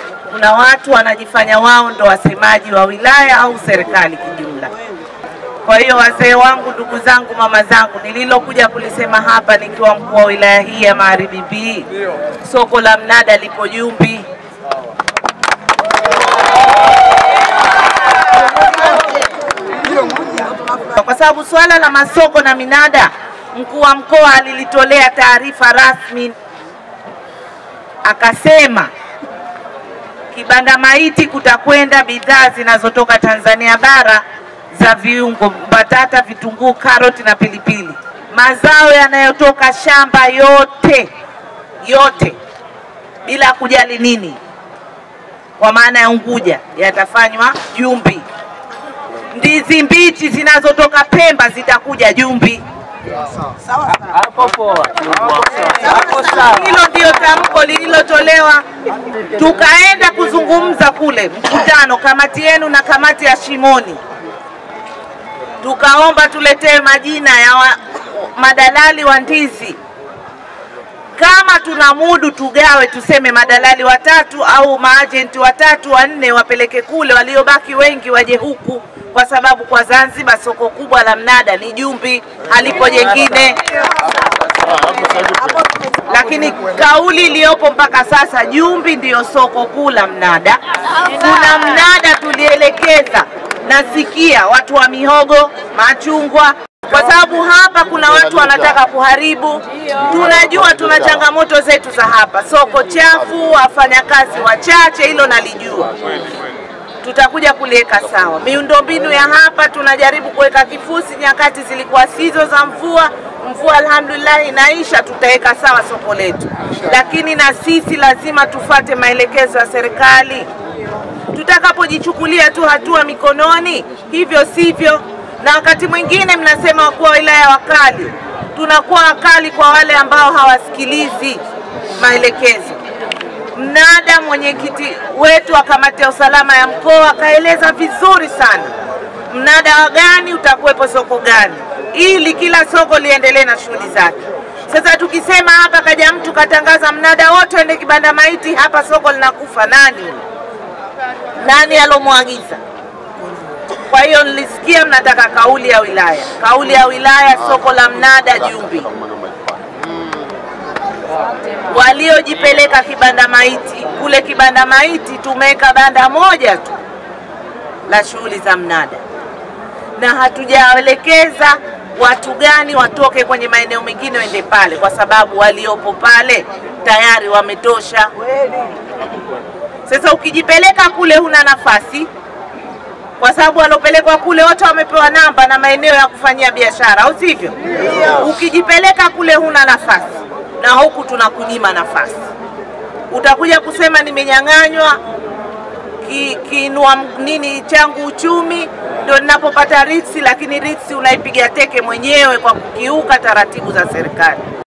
kuna watu wanajifanya wao ndo wasemaji wa wilaya au serikali kijumla. Kwa hiyo wazee wangu, ndugu zangu, mama zangu, nililokuja kulisema hapa nikiwa mkuu wa wilaya hii ya Magharibi B, soko la mnada lipo Jumbi. Kwa sababu swala la masoko na minada, mkuu wa mkoa alilitolea taarifa rasmi, akasema kibanda maiti kutakwenda bidhaa zinazotoka Tanzania bara za viungo, mbatata, vitunguu, karoti na pilipili. Mazao yanayotoka shamba yote yote, bila kujali nini, kwa maana ya Unguja, yatafanywa Jumbi. Ndizi mbichi zinazotoka Pemba zitakuja Jumbi. Hilo ndio tamko lililotolewa. Tukaenda kuzungumza kule mkutano, kamati yenu na kamati ya Shimoni, tukaomba tuletewe majina ya wa, madalali wa ndizi. Kama tuna mudu tugawe, tuseme madalali watatu au maajenti watatu wanne wapeleke kule, waliobaki wengi waje huku, kwa sababu kwa Zanzibar soko kubwa la mnada ni Jumbi, halipo jengine lakini kauli iliyopo mpaka sasa, Jumbi ndiyo soko kuu la mnada. Kuna mnada tulielekeza, nasikia watu wa mihogo, machungwa, kwa sababu hapa kuna watu wanataka kuharibu. Tunajua tuna changamoto zetu za hapa, soko chafu, wafanyakazi wachache, hilo nalijua tutakuja kuliweka sawa. Miundombinu ya hapa tunajaribu kuweka kifusi, nyakati zilikuwa sizo za mvua. Mvua alhamdulillah inaisha, tutaweka sawa soko letu, lakini na sisi lazima tufate maelekezo ya serikali. Tutakapojichukulia tu hatua mikononi, hivyo sivyo. Na wakati mwingine mnasema wakuu wa wilaya wakali, tunakuwa wakali kwa wale ambao hawasikilizi maelekezo mnada mwenyekiti wetu wa kamati ya usalama ya mkoa akaeleza vizuri sana mnada wa gani utakuwepo soko gani, ili kila soko liendelee na shughuli zake. Sasa tukisema hapa kaja mtu katangaza mnada wote ende kibanda maiti, hapa soko linakufa, nani nani alomwagiza? Kwa hiyo nilisikia mnataka kauli ya wilaya, kauli ya wilaya, soko la mnada Jumbi waliojipeleka kibanda maiti kule kibanda maiti tumeweka banda moja tu la shughuli za mnada, na hatujaelekeza watu gani watoke kwenye maeneo mengine waende pale, kwa sababu waliopo pale tayari wametosha. Sasa ukijipeleka kule huna nafasi, kwa sababu waliopelekwa kule wote wamepewa namba na maeneo ya kufanyia biashara, au sivyo? Ukijipeleka kule huna nafasi na huku tunakunyima nafasi. Utakuja kusema nimenyang'anywa ki, kiinua nini changu uchumi ndio ninapopata ritsi, lakini ritsi unaipiga teke mwenyewe kwa kukiuka taratibu za serikali.